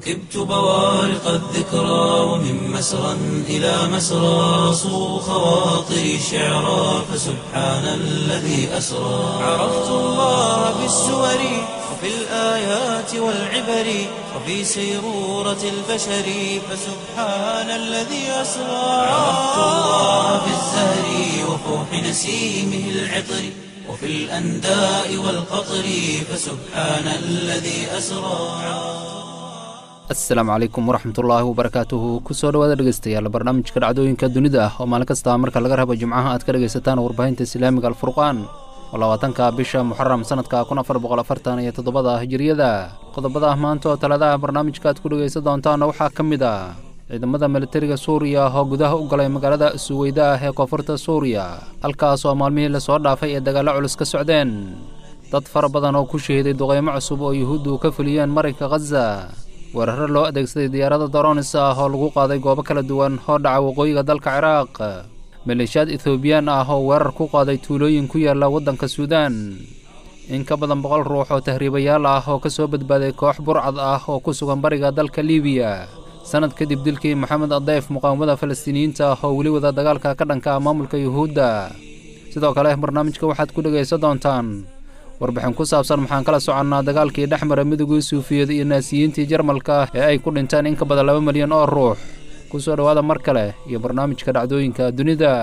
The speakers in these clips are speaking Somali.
ركبت بوارق الذكرى ومن مسرى إلى مسرى صو خواطري شعرا فسبحان الذي أسرى عرفت الله بالسور وفي الآيات والعبر وفي سيرورة البشر فسبحان الذي أسرى عرفت الله بالزهر وفوح نسيمه العطر وفي الأنداء والقطر فسبحان الذي أسرى asalaamu calaykum waraxmatullaahi wabarakaatuhu kusoo dhawaada dhegeystayaal barnaamijka dhacdooyinka dunida ah oo maalin kasta marka laga rabo jimcaha aad ka dhegaysataan warbaahinta islaamiga alfurqaan oo labaatanka bisha muxaram sanadka kun afar boqol afartan iyo toddobada hijiriyada qodobada maanta oo taladaha barnaamijka aad ku dhegaysan doontaana waxaa ka mid ah ciidamada militariga suuriya oo gudaha u galay magaalada suweyda ah ee koonfurta suuriya halkaas oo maalmihii lasoo dhaafay ee dagaallo culus ka socdeen dad fara badan oo ku shahiiday duqeymo cusub oo yuhuuddu ka fuliyeen marinka khaza weeraro loo adeegsaday diyaarada doronis ah oo lagu qaaday goobo kala duwan oo dhaca waqooyiga dalka ciraaq maleeshiyaad ethoobiyan ah oo weerar ku qaaday tuulooyin ku yaalla waddanka suudaan in ka badan boqol ruux oo tahriibayaal ah oo ka soo badbaaday koox burcad ah oo ku sugan bariga dalka liibiya sanad kadib dilkii maxamed adeyf muqaawamada falastiiniyiinta ah oo weli wada dagaalka ka dhanka ah maamulka yuhuudda sidoo kale barnaamijka waxaad ku dhegaysan doontaan warbixin ku saabsan maxaan kala soconnaa dagaalkii dhex mara midowgii suufiyad iyo naasiyiintii jarmalka ee ay ku dhinteen in ka badan laba milyan oo ruux ku soo dhowaada mar kale iyo barnaamijka dhacdooyinka dunida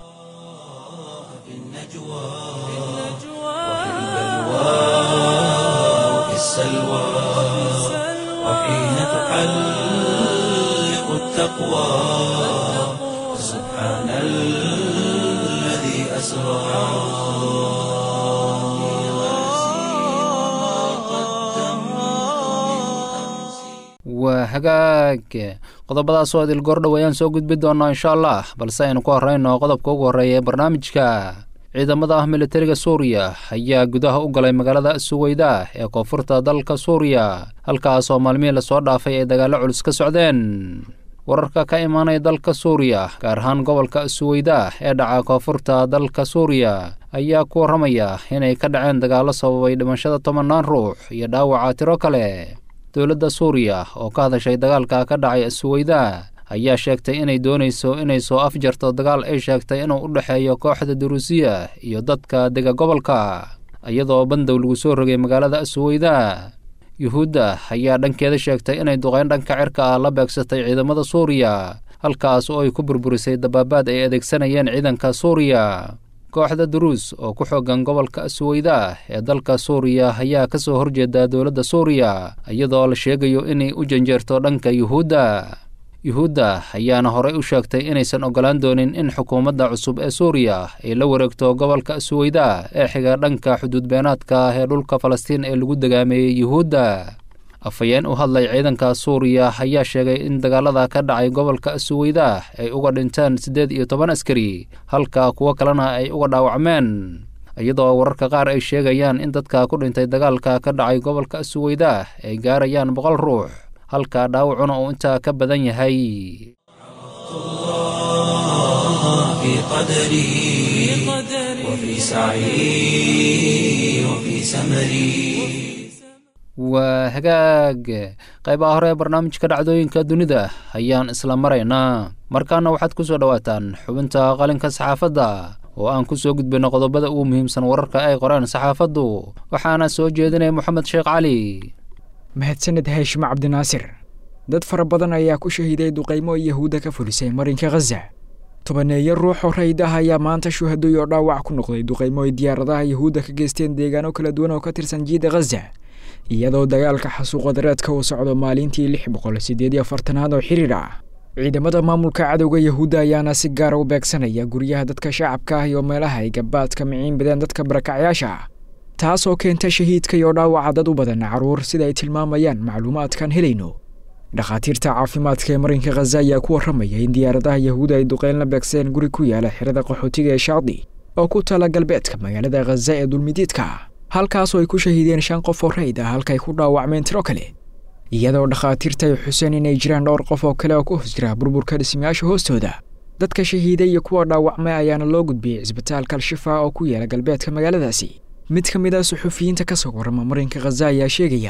وفي السلوى وحين تحلق التقوى سبحان الذي أسرى waa hagaag qodobadaasoo idil goordhow ayaan soo gudbi doonnaa insha allah balse aynu ku horrayno qodobka ugu horreeya ee barnaamijka ciidamada ah militariga suuriya ayaa gudaha u galay magaalada suweyda ee koonfurta dalka suuriya halkaas oo maalmihii lasoo dhaafay ay dagaallo culus ka socdeen wararka ka imaanaya dalka suuriya gaar ahaan gobolka suweyda ee dhaca koonfurta dalka suuriya ayaa ku warramaya inay ka dhaceen dagaallo sababay dhimashada tobannaan ruux iyo dhaawaca tiro kale dowladda suuriya oo ka hadashay dagaalka ka dhacay suweyda ayaa sheegtay inay doonayso inay soo afjarto dagaal ay sheegtay inuu u dhexeeyo kooxda duruusiya iyo dadka dega gobolka iyadoo bandow lagu soo rogay magaalada suweyda yuhuudda ayaa dhankeeda sheegtay inay duqeyn dhanka cirka ah la beegsatay ciidamada suuriya halkaas oo ay ku burburisay dabaabaad ay adeegsanayeen ciidanka suuriya kooxda duruus oo ku xoogan gobolka suweyda ee dalka suuriya ayaa ka soo horjeeda dowladda suuriya iyadoo la sheegayo inay u janjeerto dhanka yuhuudda yuhuudda ayaana horey u sheegtay inaysan oggolaan doonin in xukuumadda cusub ee suuriya ay la wareegto gobolka suweyda ee xiga dhanka xuduudbeenaadka ee dhulka falastiin ee lagu degaameeyey yuhuudda afhayeen u hadlay ciidanka suuriya ayaa sheegay in dagaalada ka dhacay gobolka suweyda ay uga dhinteen siddeed iyo toban askari halka kuwo kalena ay uga dhaawacmeen iyadoo wararka qaar ay sheegayaan in dadka ku dhintay dagaalka ka dhacay gobolka suweyda ay gaarayaan boqol ruux halka dhaawacuna uu intaa ka badan yahay في قدري وفي سعي وفي سمري waa hagaag qaybaha hore ee barnaamijka dhacdooyinka dunida ayaan isla maraynaa markaana waxaad ku soo dhowaataan xubinta qalinka saxaafadda oo aan ku soo gudbino qodobada ugu muhiimsan wararka ay qoreen saxaafaddu waxaana soo jeedinaya moxamed sheekh cali mahadsaned haashimo cabdinaasir dad fara badan ayaa ku shahiiday duqaymo yahuudda ka fulisay marinka khaza tobaneeyo ruux oo rayd ah ayaa maanta shuhadoy oo dhaawac ku noqday duqaymo ay diyaaradaha yahuudda ka geysteen deegaano kala duwan oo ka tirsan jiida khaza iyadoo dagaalka xasuuqadareedka uu socdo maalintii lix boqol siddeed iyo afartanaad oo xiriir ah ciidamada maamulka cadowga yahuudda ayaana si gaara u beegsanaya guryaha dadka shacabka ah iyo meelaha ay gabaadka miciin badeen dadka barakacyaasha ah taas oo keenta shahiidka iyo dhaawaca dad u badan carruur sida ay tilmaamayaan macluumaadkan helayno dhakhaatiirta caafimaadka ee marinka khaza ayaa ku warramaya in diyaaradaha yahuuda ay duqeyn la beegsadeen guri ku yaala xirada qaxootiga ee shaadi oo ku tala galbeedka magaalada khaza ee dulmidiidka halkaasoo ay ku shahiideen shan qof oo rayd ah halkaay ku dhaawacmeen tiro kale iyadoo dhakhaatiirta ay xuseen inay jiraan dhowr qof oo kale oo ku hoos jira burburka dhismayaasha hoostooda dadka shahiiday iyo kuwa dhaawacmay ayaana loo gudbiyey cisbitaalka al-shifa oo ku yaala galbeedka magaaladaasi mid ka mid a suxufiyiinta ka soo warrama marinka khaza ayaa sheegaya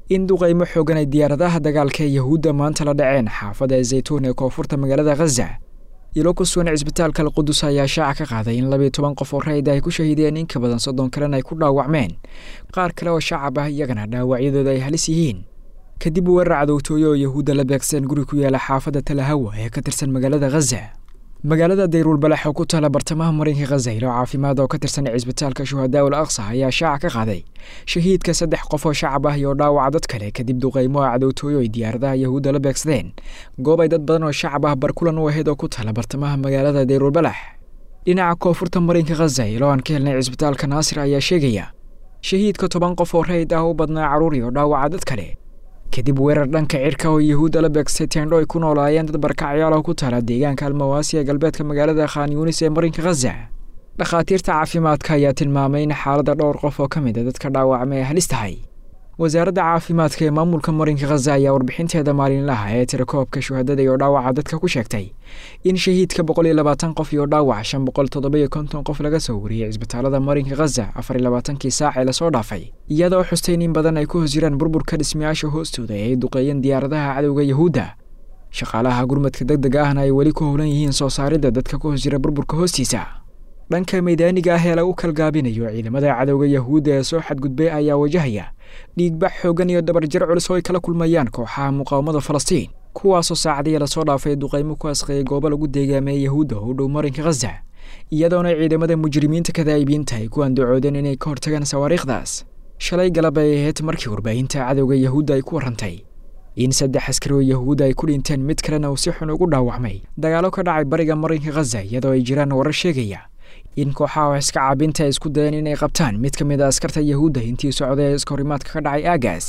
in duqaymo xoogan ay diyaaradaha dagaalka ee yahuudda maanta la dhaceen xaafadda zaytuun ee koonfurta magaalada khaza ilo ku sugan cisbitaalka alqudus ayaa shaaca ka qaaday in labiyo toban qof oo rayid ay ku shahiideen in ka badan soddon kalena ay ku dhaawacmeen qaar kale oo shacab ah iyagana dhaawacyadooda ay halis yihiin kadib weerar cadowtooyo oo yahuudda la beegsadeen guri ku yaala xaafadda talahawa ee ka tirsan magaalada khaza magaalada dayruul balax oo ku taala bartamaha marinka khaza ilo caafimaad oo ka tirsan cisbitaalka shuhadaa ul aqsa ayaa shaaca ka qaaday shahiidka saddex qof oo shacab ah iyo dhaawaca dad kale kadib duqaymo oo cadowtooyo ay diyaaradaha yahuudda la beegsadeen goob ay dad badan oo shacab ah barkulan u ahayd oo ku taala bartamaha magaalada dayruul balax dhinaca koonfurta marinka khaza ilo aan ka helnay cisbitaalka naasir ayaa sheegaya shahiidka toban qof oo rayid ah u badnaa carruur iyo dhaawaca dad kale kadib weerar dhanka cirka oo yahuudda la beegsay teendho ay ku noolaayeen dad barkacyaal oo ku taala deegaanka almawaasi ee galbeedka magaalada khan yuunis ee marinka khaza dhakhaatiirta caafimaadka ayaa tilmaamay in xaaladda dhowr qof oo ka mid a dadka dhaawacma ay halis tahay wasaaradda caafimaadka ee maamulka marinka khaza ayaa warbixinteeda maalinlaha ee tirakoobka shuhadada iyo dhaawaca dadka ku sheegtay in shahiidka boqol iyo labaatan qof iyo dhaawac shan boqol toddoba-iyo konton qof laga soo wariyey cisbitaalada marinka khaza afar iyo labaatankii saac ee lasoo dhaafay iyadoo xustayn in badan ay ku hos jiraan burburka dhismayaasha hoostooda ee ay duqeeyeen diyaaradaha cadowga yahuudda shaqaalaha gurmadka deg deg ahna ay weli ku howlan yihiin soo saaridda dadka ku hos jira burburka hoostiisa dhanka maydaaniga ah ee lagu kalgaabinayo ciidamada cadowga yahuudda ee soo xadgudbay ayaa wajahaya dhiigbax xoogan iyo dabarjar culus oo ay kala kulmayaan kooxaha muqaawamada falastiin kuwaasoo saacadii lasoo dhaafay duqaymo ku asqeeyay goobo lagu deegaameeyey yahuudda oo u dhow marinka khaza iyadoona ciidamada mujrimiinta kadaa'ibiinta ay ku andacoodeen inay ka hortagaan sawaariikhdaas shalay galab ay ahayd markii warbaahinta cadowga yahuudda ay ku warrantay in saddex askari oo yahuudda ay ku dhinteen mid kalena uu si xun ugu dhaawacmay dagaalo ka dhacay bariga marinka khaza iyadoo ay jiraan warar sheegaya in kooxaha wax iska caabinta ay isku dayeen inay qabtaan mid ka mid a askarta yahuudda intii socday ee iskahorimaadka ka dhacay aagaas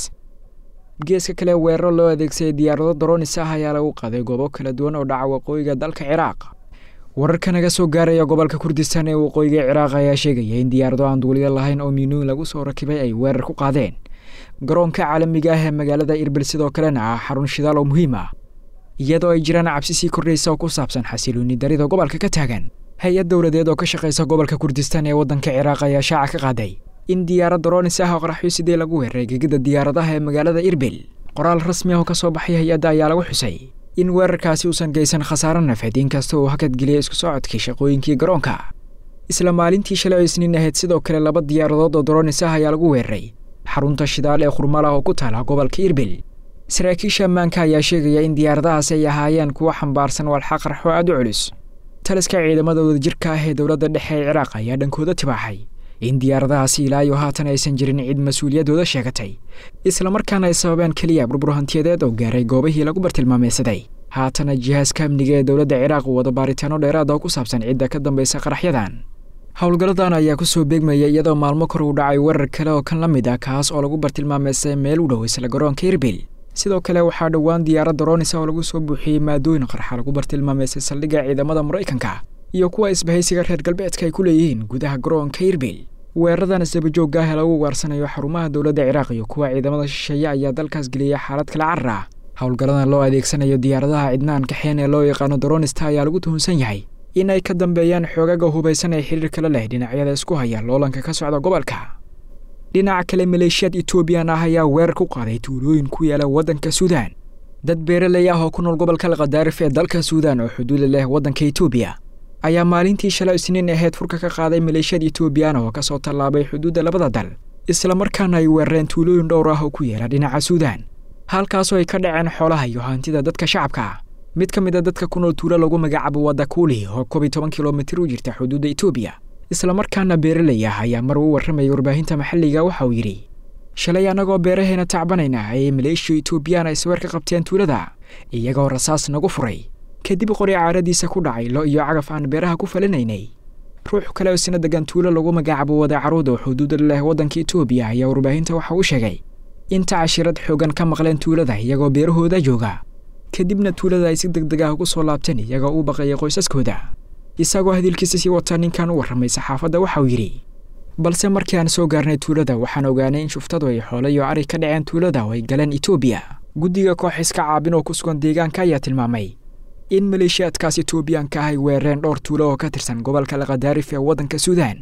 geeska kale weeraro loo adeegsaday diyaarado daroonis ah ayaa lagu qaaday goobo kala duwan oo dhaca waqooyiga dalka ciraaq wararka naga soo gaaraya gobolka kurdistan ee waqooyiga ciraaq ayaa sheegaya in diyaarado aan duuliyo lahayn oo minuun lagu soo rakibay ay weerar ku qaadeen garoonka caalamiga ah ee magaalada irbil sidoo kalena ah xarun shidaal oo muhiim ah iyadoo ay jiraan cabsi sii kordhaysa oo ku saabsan xasilooni darida gobolka ka taagan hay-ad dowladeed oo ka shaqaysa gobolka kurdistan ee waddanka ciraaq ayaa shaaca ka qaaday in diyaarad daroonis ah oo qaraxyo sidee lagu weeraray gegida diyaaradaha ee magaalada irbil qoraal rasmi ah oo ka soo baxay hay-adda ayaa lagu xusay in weerarkaasi uusan geysan khasaaro nafeed inkasta uu hakadgeliyay isku socodkii shaqooyinkii garoonka isla maalintii shalay oo isniin ahayd sidoo kale laba diyaaradood oo daroonis ah ayaa lagu weeraray xarunta shidaal ee khurmalah oo ku taala gobolka irbil saraakiisha ammaanka ayaa sheegaya in diyaaradahaasi ay ahaayeen kuwo xambaarsan walxa qarxo aad u culus taliska ciidamada wadajirka ah ee dowladda dhexe ee ciraaq ayaa dhankooda tibaaxay in diyaaradahaasi ilaa iyo haatan aysan jirin cid mas-uuliyaddooda sheegatay islamarkaana ay sababeen keliya burbur hantiyadeed oo gaaray goobihii lagu bartilmaameysaday haatana jihaaska amniga ee dowladda ciraaq uu wada baaritaano dheeraada oo ku saabsan cidda ka dambaysa qaraxyadan howlgalladan ayaa ku soo beegmaya iyadoo maalmo kor uu dhacay weerar kale oo kan la mid ah kaas oo lagu bartilmaameystay meel u dhow isla garoonka irbil sidoo kale waxaa dhowaan diyaarad daroonisa oo lagu soo buuxiyey maadooyin qarxa lagu bartilmaameystay saldhigga ciidamada maraykanka iyo kuwa isbahaysiga reer galbeedka ay ku leeyihiin gudaha garoonka irbil weeraradan isdabajoogga ah ee lagu ugaarsanayo xarumaha dowladda ciraaq iyo kuwa ciidamada shisheeye ayaa dalkaas geliyay xaalad kala carar ah howlgalladan loo adeegsanayo diyaaradaha cidnaan kaxeen ee loo yaqaano daroonista ayaa lagu tuhunsan yahay in ay ka dambeeyaan xoogaga hubaysan ee xiriir kala leh dhinacyada isku haya loolanka ka socda gobolka dhinaca kale maleeshiyaad etoobiyan ah ayaa weerar ku qaaday tuulooyin ku yaala waddanka suudaan dad beeraley ah oo ku nool gobolka alkhadaarif ee dalka suudaan oo xuduuda leh waddanka etoobiya ayaa maalintii shalay isniin ahayd furka ka qaaday maleeshiyad etoobiyaan oo ka soo tallaabay xuduudda labada dal islamarkaana ay weerareen tuulooyin dhowr ah oo ku yaala dhinaca suudaan halkaasoo ay ka dhaceen xoolaha iyo hantida dadka shacabka ah mid ka mid a dadka ku nool tuulo lagu magacaabo wadakuuli oo koob iyo toban kilomitir u jirta xuduudda etoobiya islamarkaana beeraley ah ayaa mar u warramayay warbaahinta maxalliga waxa uu yidhi shalay annagoo beeraheena tacbanayna ayay maleeshiya etoobiyaan ay sawir ka qabteen tuulada iyagoo rasaas nagu furay kadib qori caaradiisa ku dhacay lo iyo cagaf aan beeraha ku falinaynay ruux kale oo isna degan tuulo lagu magacaabo wadacaruud oo xuduuda leh waddanka etoobiya ayaa warbaahinta waxa uu sheegay inta cashirad xoogan ka maqleen tuulada iyagoo beerahooda jooga kadibna tuulada ay si deg deg ah ugu soo laabteen iyagoo u baqayay qoysaskooda isagoo hadilkiisa sii wataa ninkan u warramay saxaafadda waxa uu yidhi balse markii aan soo gaarnay tuulada waxaan ogaanay in shuftadu ay xoolo iyo ari ka dhaceen tuulada oo ay galeen etoobiya guddiga koox iska caabin oo ku sugan deegaanka ayaa tilmaamay in maleeshiyaadkaas etoobiyaanka ah ay weerareen dhowr tuulo oo ka tirsan gobolka alkhadaarif ee waddanka suudaan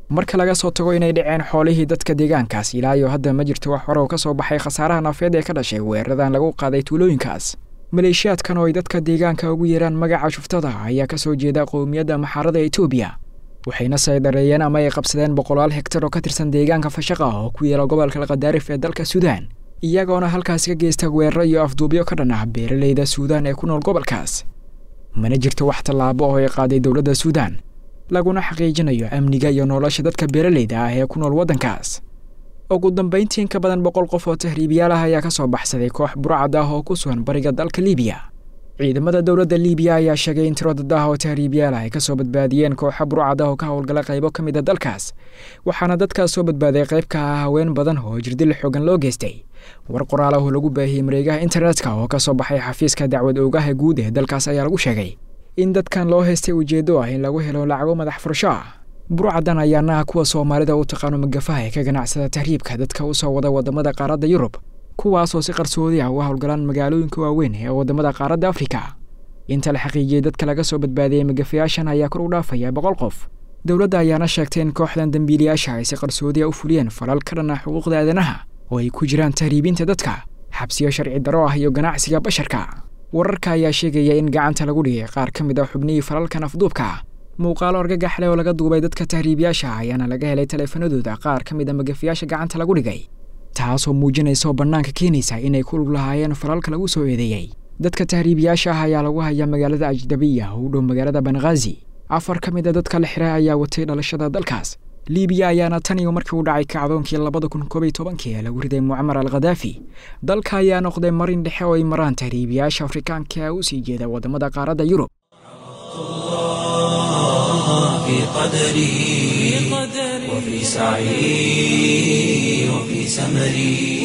marka laga soo tago inay dhaceen xoolihii dadka deegaankaas ilaa iyo hadda ma jirto wax hore oo ka soo baxay khasaaraha nafeed ee ka dhashay weeraradan lagu qaaday tuulooyinkaas maleeshiyaadkan oo ay dadka deegaanka ugu yeeraan magaca shuftada ayaa ka soo jeeda qowmiyadda maxaarada etoobiya waxayna saydareeyeen ama ay qabsadeen boqolaal hegtar oo ka tirsan deegaanka fashaqa oo ku yeela gobolka laqadaarif ee dalka suudaan iyagoona halkaas ka geysta weeraro iyo afduubyo ka dhan ah beeraleyda suudaan ee ku nool gobolkaas mana jirto wax tallaabo oo ay qaaday dowladda suudaan laguna xaqiijinayo amniga iyo nolosha dadka beeraleyda ah ee ku nool waddankaas ugu dambayntii in ka badan boqol qof oo tahriibiyaal ah ayaa ka soo baxsaday koox burcad ah oo ku sugan bariga dalka liibiya ciidamada dowladda liibiya ayaa sheegay in tiro dad ah oo tahriibiyaal ah ay ka soo badbaadiyeen kooxa burcad ah oo ka howlgala qaybo ka mid a dalkaas waxaana dadkaas soo badbaaday qayb ka ah haween badan oo jirdil xoogan loo geystay war qoraal ah oo lagu baahiyey mareegaha internetka oo ka soo baxay xafiiska dacwad oogaha guud ee dalkaas ayaa lagu sheegay in dadkan loo haystay ujeeddo ah in lagu helo lacago madax furasho ah burcadan ayaana ah kuwa soomaalida u taqaano magafaha ee ka ganacsada tahriibka dadka u soo wada wadamada qaaradda yurub kuwaasoo si qarsoodi ah uga howlgalaan magaalooyinka waaweyn ee wadamada qaaradda afrika inta la xaqiijiyey dadka laga soo badbaadiyey magafayaashan ayaa kor u dhaafaya boqol qof dowladda ayaana sheegtay in kooxdan dembiilayaasha ay si qarsoodiya u fuliyeen falal ka dhan ah xuquuqda aadanaha oo ay ku jiraan tahriibinta dadka xabsiyo sharci daro ah iyo ganacsiga basharka wararka ayaa sheegaya in gacanta lagu dhigay qaar ka mid ah xubnihii falalkan afduubka ah muuqaalo argagax leh oo laga duubay dadka tahriibiyaasha ayaana laga helay taleefanadooda qaar ka mid a magafayaasha gacanta lagu dhigay taasoo muujinaysa oo bannaanka keenaysa inay ku lug lahaayeen falalka lagu soo eedeeyey dadka tahriibiyaasha ah ayaa lagu hayaa magaalada ajdabiya oo u dhow magaalada banghaazi afar ka mid a dadka la xiray ayaa watay dhalashada dalkaas liibiya ayaana tan iyo markii uu dhacay kacdoonkii labada kun koob iyo tobankii ee lagu riday mucamar al khadaafi dalka ayaa noqday marin dhexe oo ay maraan tahriibiyaasha afrikaanka u sii jeeda wadamada qaaradda yurub في قدري وفي سعي وفي سمري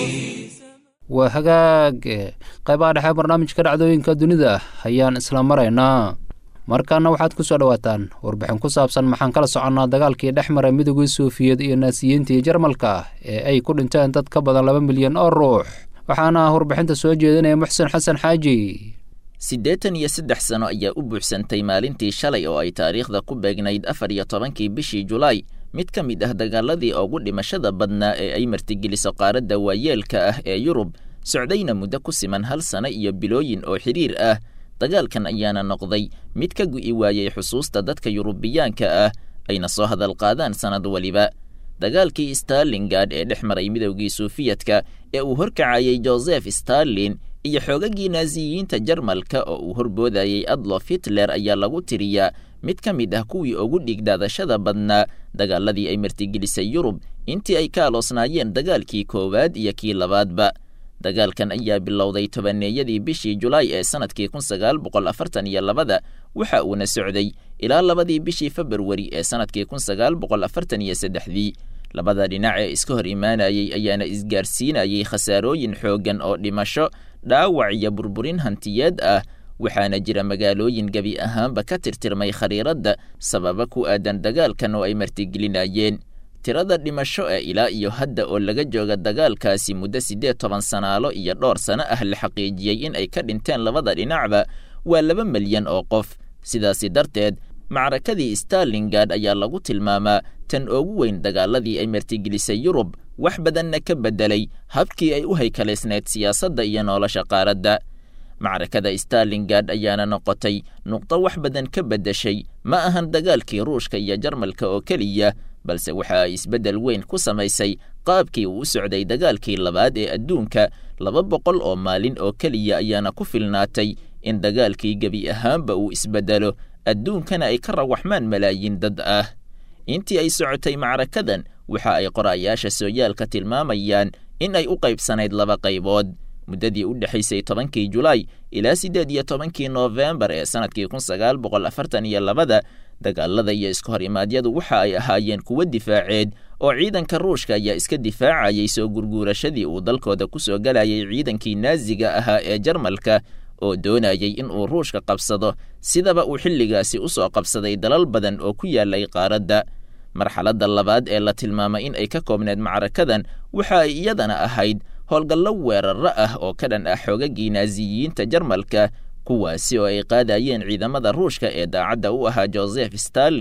waa hagaag qaybaha dhexe barnaamijka dhacdooyinka dunida ayaan isla maraynaa markaana waxaad ku soo dhowaataan warbixin ku saabsan maxaan kala soconnaa dagaalkii dhex maray midowgii suufiyeed iyo naasiyiintii jarmalka ee ay ku dhinteen dad ka badan laba milyan oo ruux waxaana warbixinta soo jeedinaya muxsen xasan xaaji siddeetan iyo saddex sano ayaa u buuxsantay maalintii shalay oo ay taariikhda ku beegnayd afar iyo tobankii bishii julaay mid ka mid ah dagaaladii ugu dhimashada badnaa ee ay martigeliso qaaradda waayeelka ah ee yurub socdayna muddo ku siman hal sano iyo bilooyin oo xidhiir ah dagaalkan ayaana noqday mid ka gu'i waayey xusuusta dadka yurubiyaanka ah ayna soo hadal qaadaan sannad weliba dagaalkii starlingard ee dhex maray midowgii suufiyadka ee uu horkacayey joseph starlin iyo xoogagii naasiyiinta jarmalka oo uu horboodayey adlof hitler ayaa lagu tiriyaa mid ka mid ah kuwii ugu dhigdaadashada badnaa dagaaladii ay martigelisay yurub intii ay ka aloosnaayeen dagaalkii koowaad iyo kii labaadba dagaalkan ayaa bilowday tobaneeyadii bishii julaay ee sannadkii kun sagaal boqol afartan iyo labada waxa uuna socday ilaa labadii bishii februari ee sannadkii kun sagaal boqol afartan iyo saddexdii labada dhinac ee iska hor imaanayey ayaana isgaarsiinayey khasaarooyin xooggan oo dhimasho dhaawac iyo burburin hantiyeed ah waxaana jira magaalooyin gebi ahaanba ka tirtirmay khariiradda sababa ku aadan dagaalkan oo ay martigelinayeen tirada dhimasho ee ilaa iyo hadda oo laga jooga dagaalkaasi muddo siddeed toban sanaalo iyo dhowr sano ah la xaqiijiyey in ay ka dhinteen labada dhinacba waa laba milyan oo qof sidaasi darteed macrakadii starlingard ayaa lagu tilmaamaa tan ugu weyn dagaaladii ay martigelisay yurub wax badanna ka beddelay habkii ay u haykalaysnayd siyaasadda iyo nolosha qaaradda macrakada starlingard ayaana noqotay nuqdo wax badan ka beddeshay ma ahan dagaalkii ruushka iyo jarmalka oo keliya balse waxa ay isbeddel weyn ku samaysay qaabkii uu u socday dagaalkii labaad ee adduunka laba boqol oo maalin oo keliya ayaana ku filnaatay in dagaalkii gebi ahaanba uu isbeddelo adduunkana ay ka rawaxmaan malaayiin dad ah intii ay socotay macrakadan waxa ay qorayaasha sooyaalka tilmaamayaan in ay u qaybsanayd laba qaybood muddadii u dhexaysay tobankii julaay ilaa siddeed iyo tobankii noofembar ee sannadkii kun sagaal boqol afartan iyo labada dagaalada iyo iska hor imaadyadu waxa ay ahaayeen kuwo difaaceed oo ciidanka ruushka ayaa iska difaacayay soo gurguurashadii uu dalkooda ku soo galayay ciidankii naaziga ahaa ee jarmalka oo doonayay in uu ruushka qabsado sidaba uu xilligaasi u soo qabsaday dalal badan oo ku yaalay qaaradda marxaladda labaad ee la tilmaamay in ay ka koobneed macrakadan waxa ay iyadana ahayd howlgallo weeraro ah oo ka dhan ah xoogagii naasiyiinta jarmalka kuwaasi oo ay qaadayeen ciidamada ruushka ee daacadda u ahaa joseph starlin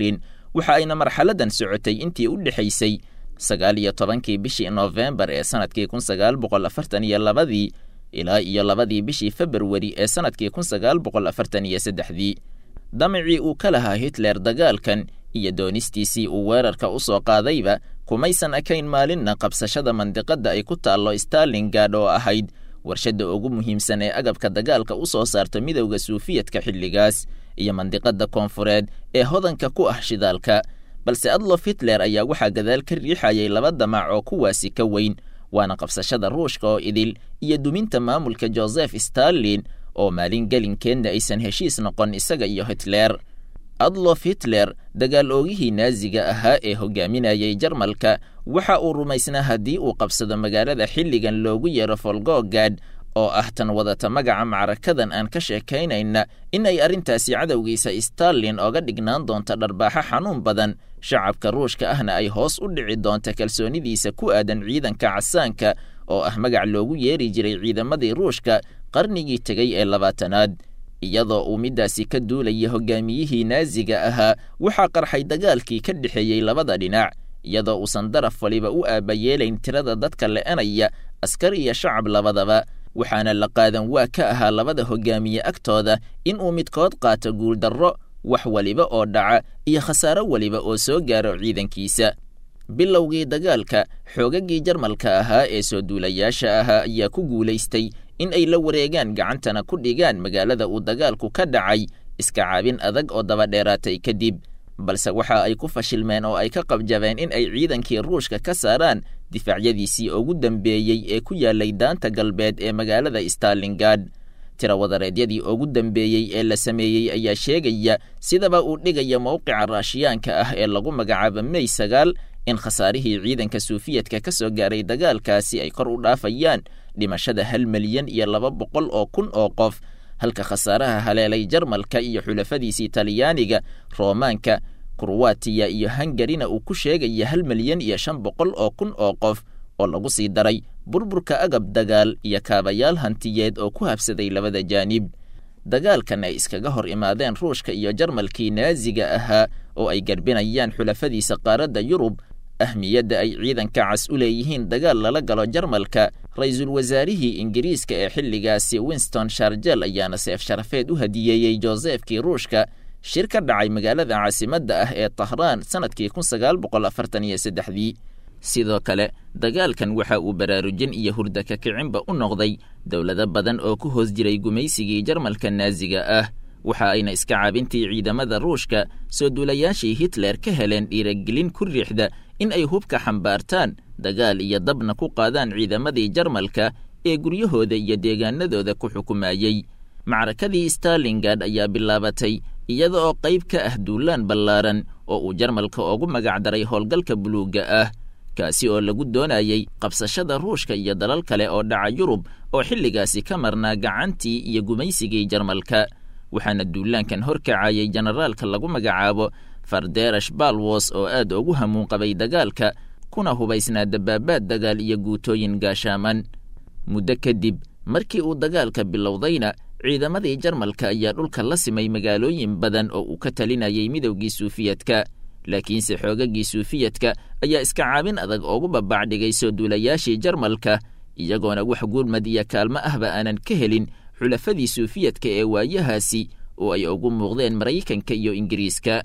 waxa ayna marxaladan socotay intii u dhexaysay sagaal iyo tobankii bishii noofembar ee sanadkii kun sagaal boqol afartan iyo labadii ilaa iyo labadii bishii februari ee sanadkii kun sagaal boqol afartan iyo saddexdii damicii uu ka lahaa hitler dagaalkan iyo doonistiisii uu weerarka u soo qaadayba kumaysan ekayn maalinna qabsashada mandiqadda ay ku taallo starlingad oo ahayd warshadda ugu muhiimsan ee agabka dagaalka u soo saarta midowda suufiyadka xilligaas iyo mandiqadda koonfureed ee hodanka ku ah shidaalka balse adlof hitler ayaa waxaa gadaal ka riixayay laba damac oo kuwaasi ka weyn waana qabsashada ruushka oo idil iyo duminta maamulka joseph starlin oo maalin gelinkeenna aysan heshiis noqon isaga iyo hitler adlof hitler dagaal oogihii naaziga ahaa ee hogaaminayay jarmalka waxa uu rumaysnaa haddii uu qabsado magaalada xilligan loogu yeero folgogad oo ah tan wadata magaca macrakadan aan ka sheekaynayna in ay arrintaasi cadowgiisa starlin oga dhignaan doonto dharbaaxo xanuun badan shacabka ruushka ahna ay hoos u dhici doonta kalsoonidiisa ku aadan ciidanka casaanka oo ah magac loogu yeeri jiray ciidamadii ruushka qarnigii tegay ee labaatanaad iyadoo uu middaasi ka duulaya hogaamiyihii naaziga ahaa waxaa qarxay dagaalkii ka dhexeeyey labada dhinac iyadoo uusan daraf waliba u aabayeelayn tirada dadka le'anaya askar iyo shacab labadaba waxaana la qaadan waa ka ahaa labada hogaamiye agtooda in uu midkood qaato guuldarro wax waliba oo dhaca iyo khasaaro waliba oo soo gaaro ciidankiisa bilowgii dagaalka xoogaggii jarmalka ahaa ee soo duulayaasha ahaa ayaa ku guulaystay in ay la wareegaan gacantana ku dhigaan magaalada uu dagaalku ka dhacay iska caabin adag oo dabadheeraatay kadib balse waxa ay ku fashilmeen oo ay ka qabjabeen in ay ciidankii ruushka ka saaraan difaacyadiisii ugu dambeeyey ee ku yaalay daanta galbeed ee magaalada starlingad tirawadareedyadii ugu dambeeyey ee la sameeyey ayaa sheegaya sidaba uu dhigaya mowqica raashiyaanka ah ee lagu magacaabo mey sagaal in khasaarihii ciidanka suufiyadka ka soo gaaray dagaalkaasi ay kor u dhaafayaan dhimashada hal milyan iyo laba boqol oo kun oo qof halka khasaaraha haleelay jarmalka iyo xulafadiisii talyaaniga roomaanka kurwatiya iyo hangarina uu ku sheegaya hal milyan iyo shan boqol oo kun oo qof oo lagu sii daray burburka agab dagaal iyo kaabayaal hantiyeed oo ku habsaday labada jaanib dagaalkan ay iskaga hor imaadeen ruushka iyo jarmalkii naaziga ahaa oo ay garbinayaan xulafadiisa qaaradda yurub ahmiyadda ay ciidanka cas u leeyihiin dagaal lala galo jarmalka ra-iisul wasaarihii ingiriiska ee xilligaasi winston sharjel ayaana seef sharafeed u hadiyeeyey josefkii ruushka shir ka dhacay magaalada caasimadda ah ee tahraan sannadkii kun sagaal boqol afartan iyo saddexdii sidoo kale dagaalkan waxa uu baraarujin iyo hurda ka kicinba u noqday dowlado badan oo ku hoos jiray gumaysigii jarmalka naaziga ah waxa ayna iska caabintii ciidamada ruushka soo duulayaashii hitler ka heleen dhiiragelin ku riixda in ay hubka xambaartaan dagaal iyo dabna ku qaadaan ciidamadii jarmalka ee guryahooda iyo deegaanadooda ku xukumayey macrakadii starlingad ayaa bilaabatay iyada oo qayb ka ah duulaan ballaaran oo uu jarmalka ugu magacdaray howlgalka buluugga ah kaasi oo lagu doonayey qabsashada ruushka iyo dalal kale oo dhaca yurub oo xilligaasi ka marnaa gacantii iyo gumaysigii jarmalka waxaana duulaankan horkacayay jenaraalka lagu magacaabo farderash balwos oo aad ugu hamuun qabay dagaalka kuna hubaysnaa dabaabaad dagaal iyo guutooyin gaashaaman muddo kadib markii uu dagaalka bilowdayna ciidamadii jarmalka ayaa dhulka la simay magaalooyin badan oo uu ka talinayay midowgii suufiyadka laakiinse xoogagii suufiyadka ayaa iska caabin adag ugu babacdhigay soo duulayaashii jarmalka iyagoona wax gurmad iyo kaalmo ahba aanan ka helin xulafadii suufiyadka ee waayahaasi oo ay ugu muuqdeen maraykanka iyo ingiriiska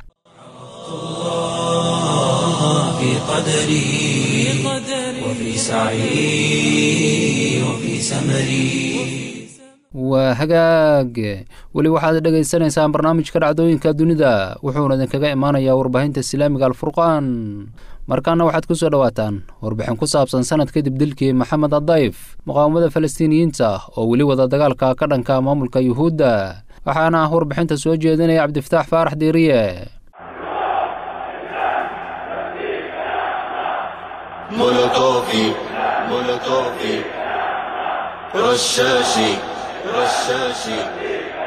في قدري وفي سعي وفي سمري waa hagaag weli waxaad dhegaysanaysaan barnaamijka dhacdooyinka dunida wuxuuna idinkaga imaanayaa warbaahinta islaamiga alfurqaan markaana waxaad ku soo dhowaataan warbixin ku saabsan sanad kadib dilkii maxamed adayf muqaawamada falastiiniyiinta oo weli wada dagaalka ka dhanka maamulka yuhuudda waxaana ah warbixinta soo jeedinaya cabdifataax faarax diiriye مولوتوفي مولوتوفي رشاشي رشاشي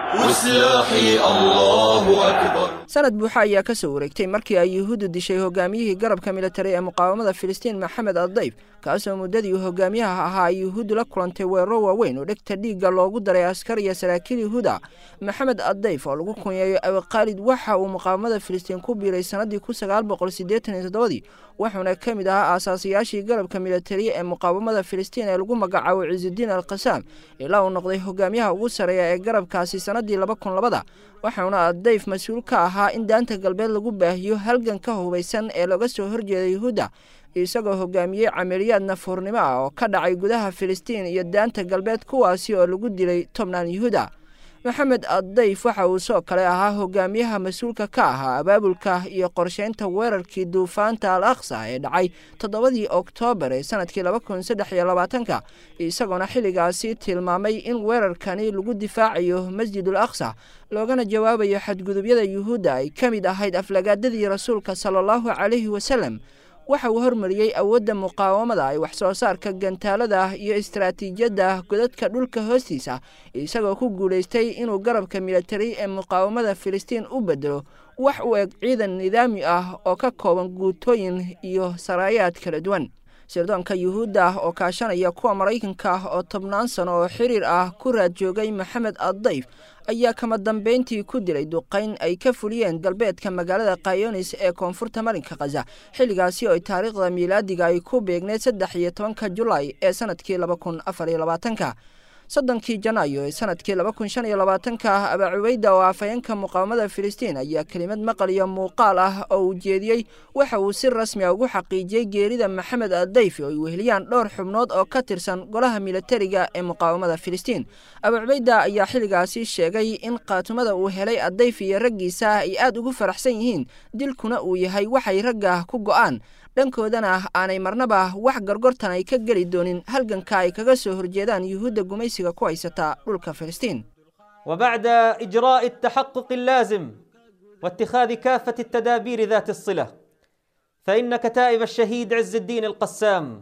وسلاحي الله أكبر sanad buuxa ayaa ka soo wareegtay markii ay yuhuuddu dishay hogaamiyihii garabka militari ee muqaawamada filistiin maxamed addayf kaasoo muddadii uu hogaamiyaha ahaa ay yuhuuddu la kulantay weeraro waaweyn oo dhegta dhiigga loogu daray askar iyo saraakiil yuhuuda maxamed addayf oo lagu kunyeeyo abiqaalid waxa uu muqaawamada filistiin ku biiray sannadii kun sagaal boqol siddeetan iyo toddobadii wuxuuna ka mid ahaa aasaasiyaashii garabka militari ee muqaawamada filistiin ee lagu magacaabo ciisudiin al qasaam ilaa uu noqday hogaamiyaha ugu sarreeya ee garabkaasi sannadii laba kun labada waxauna addayf mas-uul ka ahaa in daanta galbeed lagu baahiyo halganka hubaysan ee looga soo horjeeda yuhuudda isagoo hogaamiyey camaliyaad nafuurnimo ah oo ka dhacay gudaha filistiin iyo daanta galbeed kuwaasi oo lagu dilay tobnaan yuhuuda maxamed addayf waxa uu soo kale ahaa hogaamiyaha mas-uulka ka ahaa abaabulka iyo qorsheynta weerarkii duufaanta al aqsa ee dhacay toddobadii oktoobar ee sanadkii laba kun saddex iyo labaatanka isagoona xilligaasi tilmaamay in weerarkani lagu difaacayo masjidul aqsa loogana jawaabayo xadgudubyada yuhuudda ay ka mid ahayd aflagaadadii rasuulka sala allahu calayhi wasalem waxa uu hormariyey awoodda muqaawamada ay wax soo saarka gantaalada iyo istaraatiijiyadda godadka dhulka hoostiisa isagoo ku guulaystay inuu garabka militari ee muqaawamada filistiin u bedelo wax u eg ciidan nidaami ah oo ka kooban guutooyin iyo saraayaad kala duwan sirdoonka yuhuudda ah oo kaashanaya kuwa maraykanka ah oo tobnaan sano oo xiriir ah ku raad joogay maxamed addayf ayaa kama dambeyntii ku dilay duqayn ay ka fuliyeen galbeedka magaalada kayonis ee koonfurta marinka khaza xilligaasi oo ay taariikhda miilaadiga ay ku beegneed saddex iyo tobanka julaay ee sanadkii laba kun afar iyo labaatanka soddonkii janaayo ee sanadkii laba kun shan iyo labaatanka abaa cubayda oo afhayeenka muqaawamada filistiin ayaa kelimad maqal iyo muuqaal ah oo uu jeediyey waxa uu si rasmi a ugu xaqiijiyey geerida maxamed addayfi oo ay weheliyaan dhowr xubnood oo ka tirsan golaha militariga ee muqaawamada filistiin abaa cubayda ayaa xilligaasi sheegay in qaatumada uu helay addayf iyo raggiisa ay aad ugu faraxsan yihiin dilkuna uu yahay waxay ragga ku go'aan dhankoodana aanay marnaba wax gorgortan ay ka geli doonin halganka ay kaga soo horjeedaan yuhuudda gumaysiga ku haysata dhulka filistiin وبعد إجراء التحقق اللازم واتخاذ كافة التدابير ذات الصلة فإن كتائب الشهيد عز الدين القسام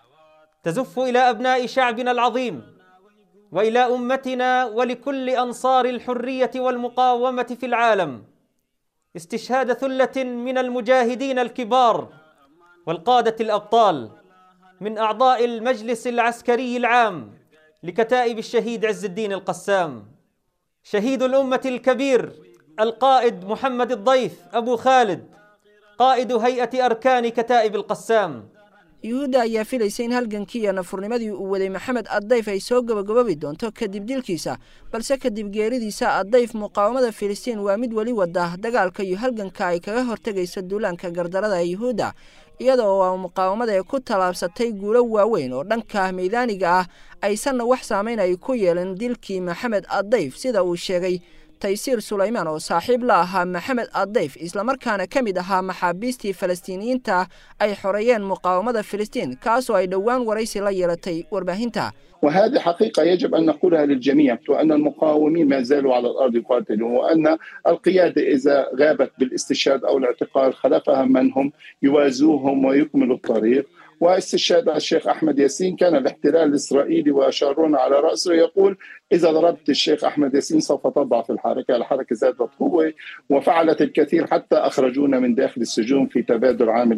تزف إلى أبناء شعبنا العظيم وإلى أمتنا ولكل أنصار الحرية والمقاومة في العالم استشهاد ثلة من المجاهدين الكبار والقادة الأبطال من أعضاء المجلس العسكري العام لكتائب الشهيد عز الدين القسام شهيد الأمة الكبير القائد محمد الضيف أبو خالد قائد هيئة أركان كتائب القسام yuhuudda ayaa filaysa in halgankii iyo nafurnimadii uu waday maxamed addayf ay soo gabagababi doonto kadib dilkiisa balse kadib geeridiisa addayf muqaawamada filistiin waa mid weli wada dagaalka iyo halganka ay kaga hortegayso duulaanka gardarada ee yuhuudda iyadoo aa muqaawamada ee ku tallaabsatay guulo waaweyn oo dhanka meydaaniga ah aysanna wax saamayn ay ku yeelan dilkii maxamed addayf sida uu sheegay taysiir sulaymaan oo saaxiib la ahaa maxamed addayf islamarkaana ka mid ahaa maxaabiistii falastiiniyiinta ay xoreeyeen muqaawamada filistiin kaasoo ay dhowaan waraysi la yeelatay warbaahinta وهذه حقيقة يجب أن نقولها للجميع وأن المقاومين ما زالوا على الأرض يقاتلون وأن القيادة إذا غابت بالاستشهاد أو الاعتقال خلفها من هم يوازوهم ويكملوا الطريق واستشهاد الشيخ أحمد ياسين كان الاحتلال الإسرائيلي وشارون على رأسه يقول إذا ضربت الشيخ أحمد ياسين سوف تضعف الحركة الحركة زادت قوة وفعلت الكثير حتى أخرجونا من داخل السجون في تبادل عام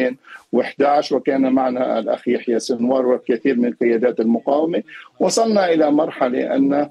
2011 وكان معنا الأخ يحيى سنوار والكثير من قيادات المقاومة وصلنا إلى مرحلة أن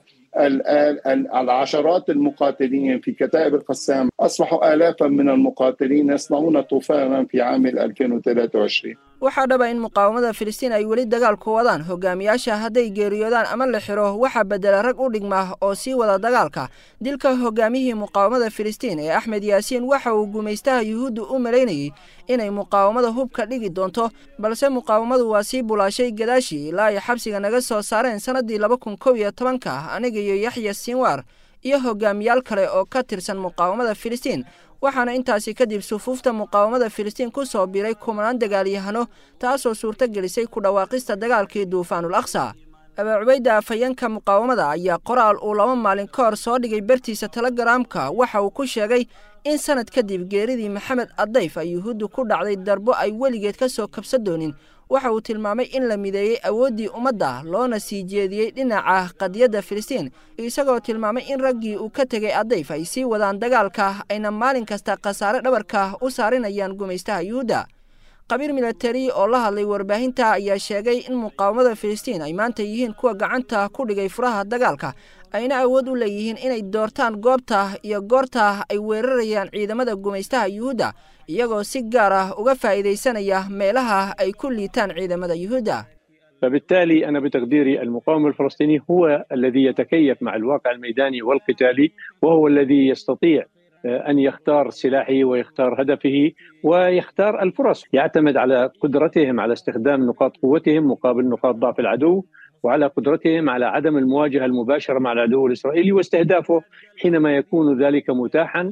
العشرات المقاتلين في كتائب القسام أصبحوا آلافا من المقاتلين يصنعون طوفانا في عام 2023 waxaa dhaba in muqaawamada filistiin ay weli dagaal ku wadaan hogaamiyaasha hadday geeriyoodaan ama la xiro waxaa bedela rag u dhigma oo sii wada dagaalka dilka hogaamiyihii muqaawamada filistiin ee axmed yaasiin waxa uu gumaystaha yuhuudda u malaynayey inay muqaawamada hubka dhigi doonto balse muqaawamadu waa sii bulaashay gadaashii ilaa ay xabsiga naga soo saareen sannaddii laba kun kow iyo tobanka aniga iyo yaxya sinwar iyo hogaamiyaal kale oo ka tirsan muqaawamada filistiin waxaana intaasi kadib sufuufta muqaawamada filistiin ku soo biray kumanaan dagaalyahano taasoo suurto gelisay ku dhawaaqista dagaalkii duufaanul aqsa abaa cubayda afhayeenka muqaawamada ayaa qoraal uu laba maalin ka hor soo dhigay bartiisa telegaraamka waxa uu ku sheegay in sanad kadib geeridii maxamed addayf ay yuhuuddu ku dhacday darbo ay weligeed ka soo kabsa doonin waxa uu tilmaamay in la mideeyey awooddii ummadda loona sii jeediyey dhinaca qadiyadda filistiin isagoo tilmaamay in raggii uu ka tegay adayf ay sii wadaan dagaalka ayna maalin kasta khasaare dhabarka u saarinayaan gumaystaha yuhuudda qabiir milatari oo la hadlay warbaahinta ayaa sheegay in muqaawamada filistiin ay maanta yihiin kuwa gacanta ku dhigay furaha dagaalka ayna awood u leeyihiin inay doortaan goobta iyo goorta ay weerarayaan ciidamada gumaystaha yuhuudda iyagoo si gaar ah uga faa'iidaysanaya meelaha ay ku liitaan ciidamada yuhuudda فبالتالي أنا بتقديري المقاوم الفلسطيني هو الذي يتكيف مع الواقع الميداني والقتالي وهو الذي يستطيع أن يختار سلاحه ويختار هدفه ويختار الفرص يعتمد على قدرتهم على استخدام نقاط قوتهم مقابل نقاط ضعف العدو وعلى قدرتهم على عدم المواجهة المباشرة مع العدو الإسرائيلي واستهدافه حينما يكون ذلك متاحا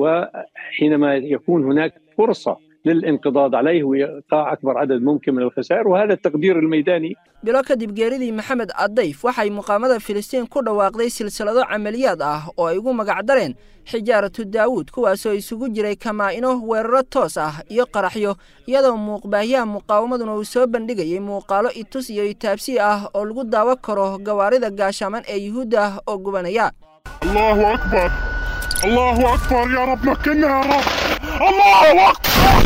وحينما يكون هناك فرصة للانقضاض عليه وإيقاع أكبر عدد ممكن من الخسائر وهذا التقدير الميداني bilo kadib geeridii maxamed adayf waxay muqaamada filistiin ku dhawaaqday silsilado camaliyaad ah oo ay ugu magacdareen xijaaratu daawuud kuwaasoo isugu jiray kamaa-ino weeraro toos ah iyo qaraxyo iyadoo muuqbaahyaha muqaawamaduna uu soo bandhigayay muuqaalo itus iyo itaabsi ah oo lagu daawo karo gawaarida gaashaaman ee yuhuudda ah oo gubanaya الله أكبر الله أكبر يا رب مكنا يا رب الله أكبر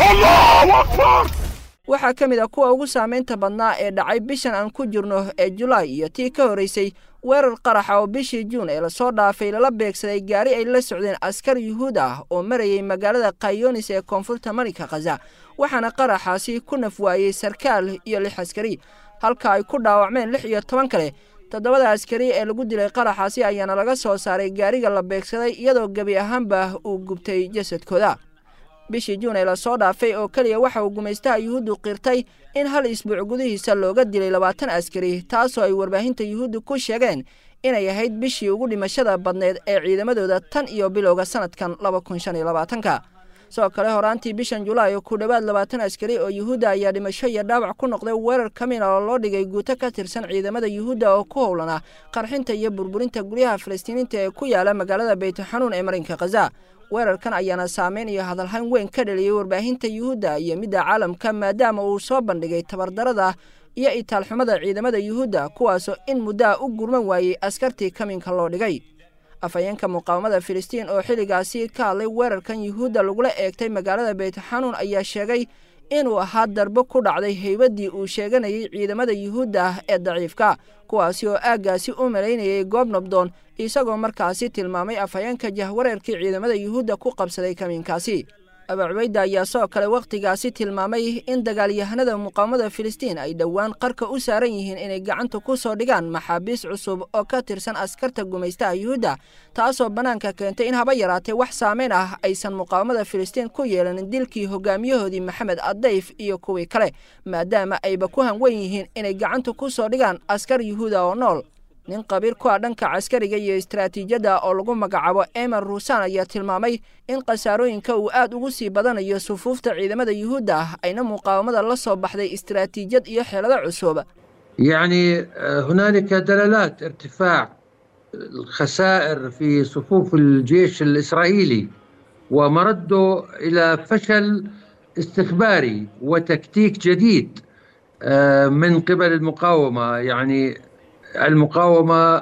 الله أكبر waxaa ka mid a kuwa ugu saamaynta badnaa ee dhacay bishan aan ku jirno ee julaay iyo tii ka horraysay weerar qaraxa oo bishii juun ee lasoo dhaafay lala beegsaday gaari ay la socdeen askar yuhuud ah oo marayay magaalada kayonis ee koonfurta marinka khaza waxaana qaraxaasi ku naf waayey sarkaal iyo lix askari halka ay ku dhaawacmeen lix iyo toban kale toddobada askari ee lagu dilay qaraxaasi ayaana laga soo saaray gaariga la beegsaday iyadoo gebi ahaanba uu gubtay jasadkooda bishii juun ee lasoo dhaafay oo keliya waxa uu gumaystaha yuhuuddu qirtay in hal isbuuc gudihiisa looga dilay labaatan askari taasoo ay warbaahinta yuhuuddu ku sheegeen inay ahayd bishii ugu dhimashada badneed ee ciidamadooda tan iyo bilowga sanadkan laba kun shan iyo labaatanka sidoo kale horaantii bishan julaay ku dhowaad labaatan askari oo yuhuudda ayaa dhimasho iyo dhaawac ku noqday weerar kamina oo loo dhigay guuto ka tirsan ciidamada yuhuudda oo ku howlana qarxinta iyo burburinta guryaha falastiiniinta ee ku yaala magaalada beytxanuun ee marinka khaza weerarkan ayaana saameyn iyo hadalhayn weyn ka dhaliyey warbaahinta yuhuudda iyo midda caalamka maadaama uu soo bandhigay tabardarada iyo itaalxumada ciidamada yuhuudda kuwaasoo in muddaa u gurman waayey askartii kaminka loo dhigay afhayeenka muqaawamada filistiin oo xilligaasi ka hadlay weerarkan yuhuudda lagula eegtay magaalada beytxanuun ayaa sheegay inuu ahaa darbo ku dhacday heybaddii uu sheeganayay ciidamada yuhuudda ah ee daciifka kuwaasi oo aaggaasi u malaynayay goob nabdoon isagoo markaasi tilmaamay afhayeenka jahwareerkii ciidamada yuhuudda ku qabsaday kamiinkaasi abaa cubayda ayaa sidoo kale wakhtigaasi tilmaamay in dagaalyahanada muqaawamada filistiin ay dhowaan qarka u saaran yihiin inay gacanta ku soo dhigaan maxaabiis cusub oo ka tirsan askarta gumaystaha yuhuudda taasoo bannaanka keentay in haba yaraatee wax saameyn ah aysan muqaawamada filistiin ku yeelanin dilkii hogaamiyahoodii maxamed adayf iyo kuwii kale maadaama ayba ku hanwen yihiin inay gacanta ku soo dhigaan askar yuhuuda oo nool nin qabiir ku ah dhanka caskariga iyo istaraatiijiyadda oo lagu magacaabo emer ruusan ayaa tilmaamay in khasaarooyinka uu aad ugu sii badanayo sufuufta ciidamada yuhuudda ah ayna muqaawamada la soo baxday istaraatiijiyad iyo xeelado cusub يعني هنالك دلالات ارتفاع الخسائر في صفوف الجيش الإسرائيلي ومرده إلى فشل استخباري وتكتيك جديد من قبل المقاومة يعني المقاومة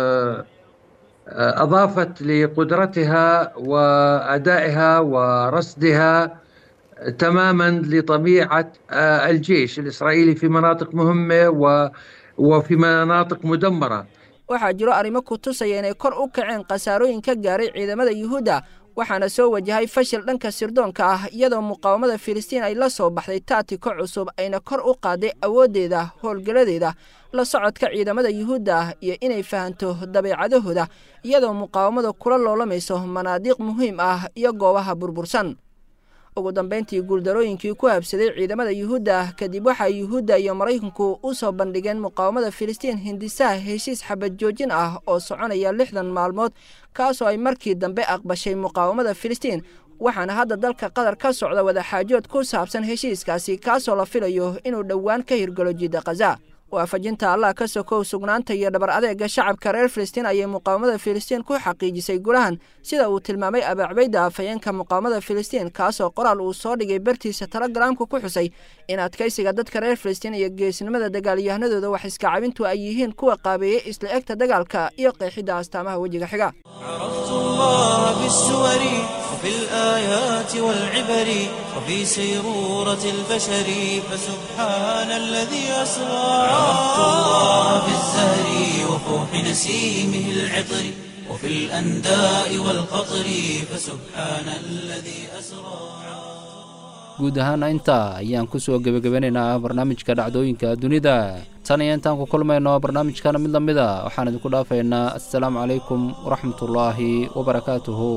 أضافت لقدرتها وأدائها ورصدها تماما لطبيعة الجيش الإسرائيلي في مناطق مهمة وفي مناطق مدمرة waxaa jiro arrimo ku tusaya inay kor u kaceen khasaarooyin ka gaaray ciidamada yuhuudda waxaana soo wajahay fashil dhanka sirdoonka ah iyadoo muqaawamada filistiin ay la soo baxday taatiko cusub ayna kor u qaaday awooddeeda howlgaladeeda la socodka ciidamada yuhuudda ah iyo inay fahanto dabeecadahooda iyadoo muqaawamada kula loolamayso manaadiiq muhiim ah iyo goobaha burbursan ugu dambayntii guuldarooyinkii ku habsaday ciidamada yuhuudda ah kadib waxaa yuhuudda iyo maraykanku u soo bandhigeen muqaawamada filistiin hindisaha heshiis xabad joojin ah oo soconaya lixdan maalmood kaasoo ay markii dambe aqbashay muqaawamada filistiin waxaana hadda dalka qatar ka socda wadaxaajood ku saabsan heshiiskaasi kaasoo la filayo inuu dhowaan ka hirgalo jidda khaza waafajinta allah ka sokow sugnaanta iyo dhabar adeega shacabka reer filistiin ayay muqaawamada filistiin ku xaqiijisay gulahan sida uu tilmaamay abaacbayda afhayeenka muqaawamada filistiin kaasoo qoraal uu soo dhigay bartiisa telegaraamka ku xusay in adkaysiga dadka reer filistiin iyo geesnimada dagaalyahanadooda wax iska cabintu ay yihiin kuwa qaabeeyey isla egta dagaalka iyo qeexidda astaamaha wejiga xiga عرفت الله بالسور وفي الآيات والعبر وفي سيرورة البشر فسبحان الذي أسرى عرفت الله بالزهر وفوح نسيمه العطر وفي الأنداء والقطر فسبحان الذي أسرى guud ahaana intaa ayaan ku soo gebagabanaynaa barnaamijka dhacdooyinka dunida tan iyo intaan ku kulmayno barnaamijkana mid la mid a waxaan idinku dhaafaynaa assalaamu calaykum waraxmatullaahi wabarakaatuhu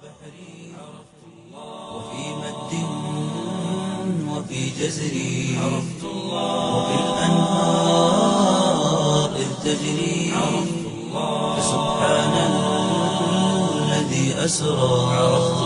وفي مد وفي جزر عرفت الله وفي الأنهار إذ تجري عرفت الله فسبحان الذي أسرى عرفت